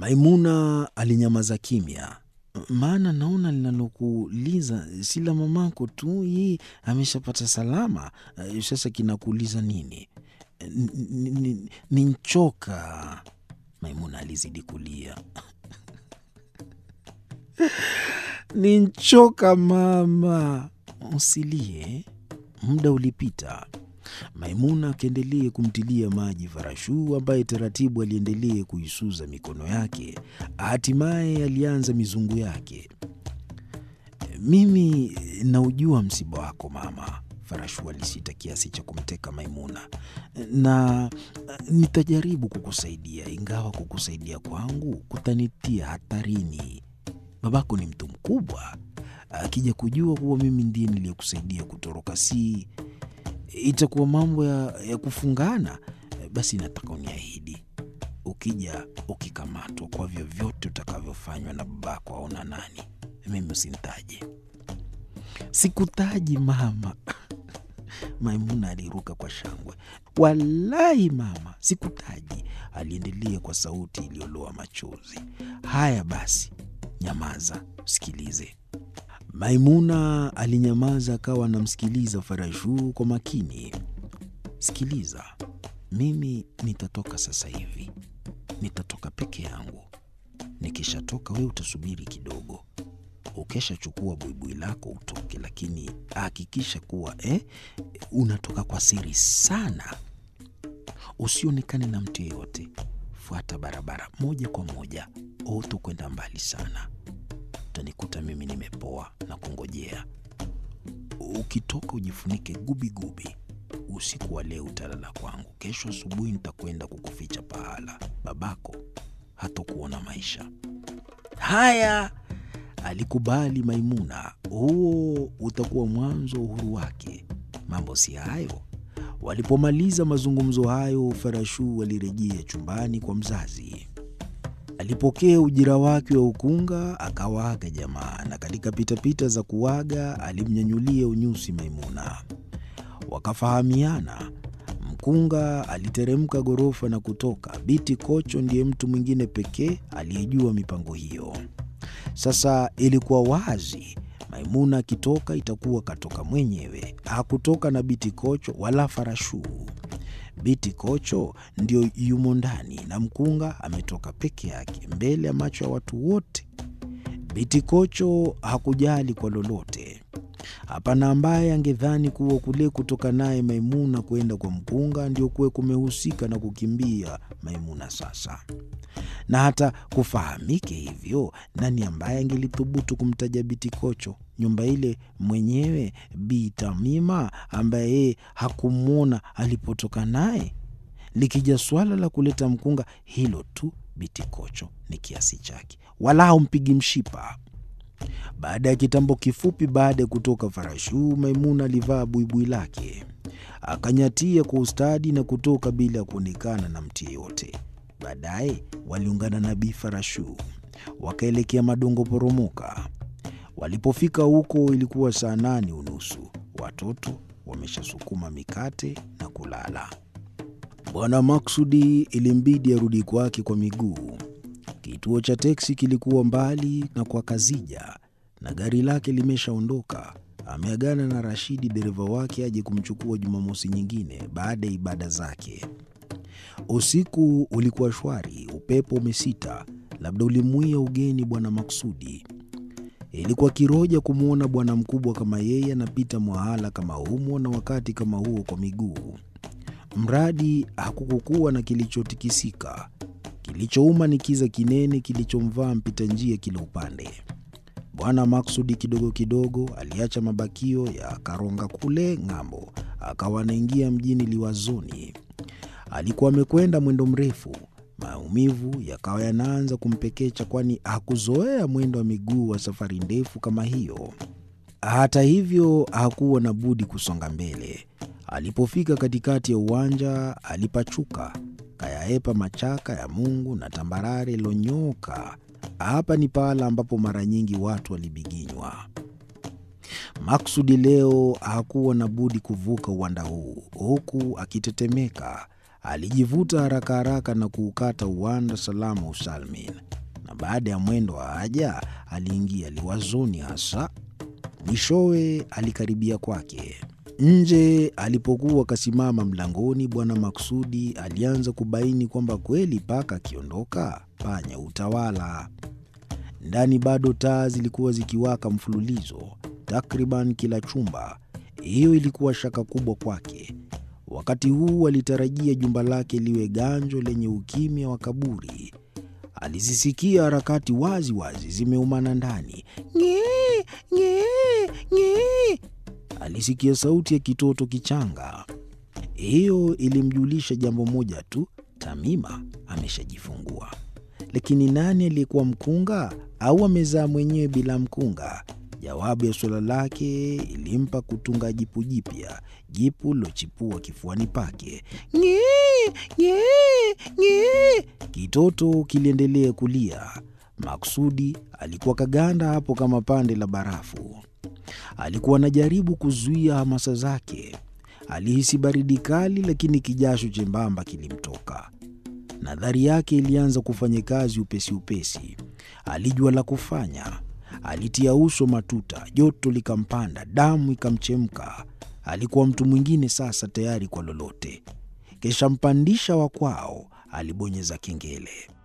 Maimuna alinyamaza kimya, maana naona linalokuuliza si la mamako tu, yeye ameshapata salama. Sasa kinakuuliza nini? Ni nchoka. Maimuna alizidi kulia. Ni nchoka mama, usilie. Muda ulipita. Maimuna akaendelee kumtilia maji Farashuu ambaye taratibu aliendelee kuisuza mikono yake. Hatimaye alianza mizungu yake. Mimi naujua msiba wako mama, Farashuu alisita kiasi cha kumteka Maimuna, na nitajaribu kukusaidia, ingawa kukusaidia kwangu kutanitia hatarini. Babako ni mtu mkubwa, akija kujua kuwa mimi ndiye niliyekusaidia kutoroka, si itakuwa mambo ya, ya kufungana. Basi nataka uniahidi, ukija ukikamatwa, kwa vyovyote utakavyofanywa na babako aona nani, mimi usinitaje. Sikutaji mama. Maimuna aliruka kwa shangwe. Walahi mama, sikutaji, aliendelea kwa sauti iliyoloa machozi. Haya basi, nyamaza, sikilize. Maimuna alinyamaza, akawa anamsikiliza Farashuu kwa makini. Sikiliza, mimi nitatoka sasa hivi, nitatoka peke yangu. Nikishatoka wewe utasubiri kidogo, ukeshachukua buibui lako utoke, lakini hakikisha kuwa eh, unatoka kwa siri sana, usionekane na mtu yeyote. Fuata barabara moja kwa moja, uto kwenda mbali sana utanikuta mimi nimepoa na kungojea. Ukitoka ujifunike gubigubi. Usiku wa leo utalala kwangu, kesho asubuhi nitakwenda kukuficha pahala, babako hatokuona maisha haya. Alikubali Maimuna, huo utakuwa mwanzo wa uhuru wake. Mambo si hayo. Walipomaliza mazungumzo hayo, Farashuu alirejea chumbani kwa mzazi. Alipokea ujira wake wa ukunga akawaaga jamaa, na katika pitapita za kuaga alimnyanyulia unyusi Maimuna. Wakafahamiana. Mkunga aliteremka ghorofa na kutoka. Biti Kocho ndiye mtu mwingine pekee aliyejua mipango hiyo. Sasa ilikuwa wazi, Maimuna akitoka itakuwa katoka mwenyewe, hakutoka na Biti Kocho wala Farashuu. Biti Kocho ndio yumo ndani na mkunga ametoka peke yake mbele ya macho ya watu wote. Biti Kocho hakujali kwa lolote. Hapana ambaye angedhani kuwa kule kutoka naye Maimuna kwenda kwa mkunga ndio kuwe kumehusika na kukimbia Maimuna sasa. Na hata kufahamike hivyo, nani ambaye angelithubutu kumtaja Biti Kocho? Nyumba ile mwenyewe Bi Tamima, ambaye yeye hakumwona alipotoka naye. Likija swala la kuleta mkunga, hilo tu Biti Kocho ni kiasi chake, wala haumpigi mshipa. Baada ya kitambo kifupi baada ya kutoka Farashuu, Maimuna alivaa buibui lake akanyatia kwa ustadi na kutoka bila ya kuonekana na mtu yeyote. Baadaye waliungana na Bi Farashuu wakaelekea Madongo Poromoka. Walipofika huko ilikuwa saa nane unusu. Watoto wameshasukuma mikate na kulala. Bwana Maksudi ilimbidi arudi kwake kwa miguu. Kituo cha teksi kilikuwa mbali na kwa Kazija na gari lake limeshaondoka. Ameagana na Rashidi dereva wake aje kumchukua Jumamosi nyingine baada ya ibada zake. Usiku ulikuwa shwari, upepo umesita, labda ulimwia ugeni Bwana Maksudi. Ilikuwa kiroja kumwona bwana mkubwa kama yeye anapita mwahala kama humo na wakati kama huo kwa miguu. Mradi hakukukuwa na kilichotikisika. Kilichouma ni kiza kinene kilichomvaa mpita njia kila upande. Bwana Maksudi kidogo kidogo aliacha mabakio ya Karonga kule ng'ambo, akawa anaingia mjini Liwazoni. Alikuwa amekwenda mwendo mrefu, maumivu yakawa yanaanza kumpekecha, kwani hakuzoea mwendo wa miguu wa safari ndefu kama hiyo. Hata hivyo, hakuwa na budi kusonga mbele. Alipofika katikati ya uwanja, alipachuka kayaepa machaka ya Mungu na tambarare ilonyoka. Hapa ni pahala ambapo mara nyingi watu walibiginywa. Maksudi leo hakuwa na budi kuvuka uwanda huu, huku akitetemeka. Alijivuta haraka haraka na kuukata uwanda salama usalmin, na baada ya mwendo wa haja aliingia liwazoni hasa. Mwishowe alikaribia kwake. Nje alipokuwa akasimama mlangoni, Bwana Maksudi alianza kubaini kwamba kweli paka akiondoka panya utawala. Ndani bado taa zilikuwa zikiwaka mfululizo takriban kila chumba. Hiyo ilikuwa shaka kubwa kwake. Wakati huu alitarajia jumba lake liwe ganjo lenye ukimya wa kaburi. Alizisikia harakati wazi wazi zimeumana ndani, ng'ee ng'ee ng'ee. Alisikia sauti ya kitoto kichanga. Hiyo ilimjulisha jambo moja tu, Tamima ameshajifungua. Lakini nani aliyekuwa mkunga au amezaa mwenyewe bila mkunga? Jawabu ya suala lake ilimpa kutunga jipu jipya, jipu lilochipua kifuani pake. Ng'ee ng'ee ng'ee. Kitoto kiliendelea kulia. Maksudi alikuwa kaganda hapo kama pande la barafu. Alikuwa anajaribu kuzuia hamasa zake. Alihisi baridi kali, lakini kijasho chembamba kilimtoka. Nadhari yake ilianza kufanya kazi upesi upesi. Alijua la kufanya. Alitia uso matuta, joto likampanda, damu ikamchemka. Alikuwa mtu mwingine sasa, tayari kwa lolote. Kisha mpandisha wa kwao alibonyeza kengele.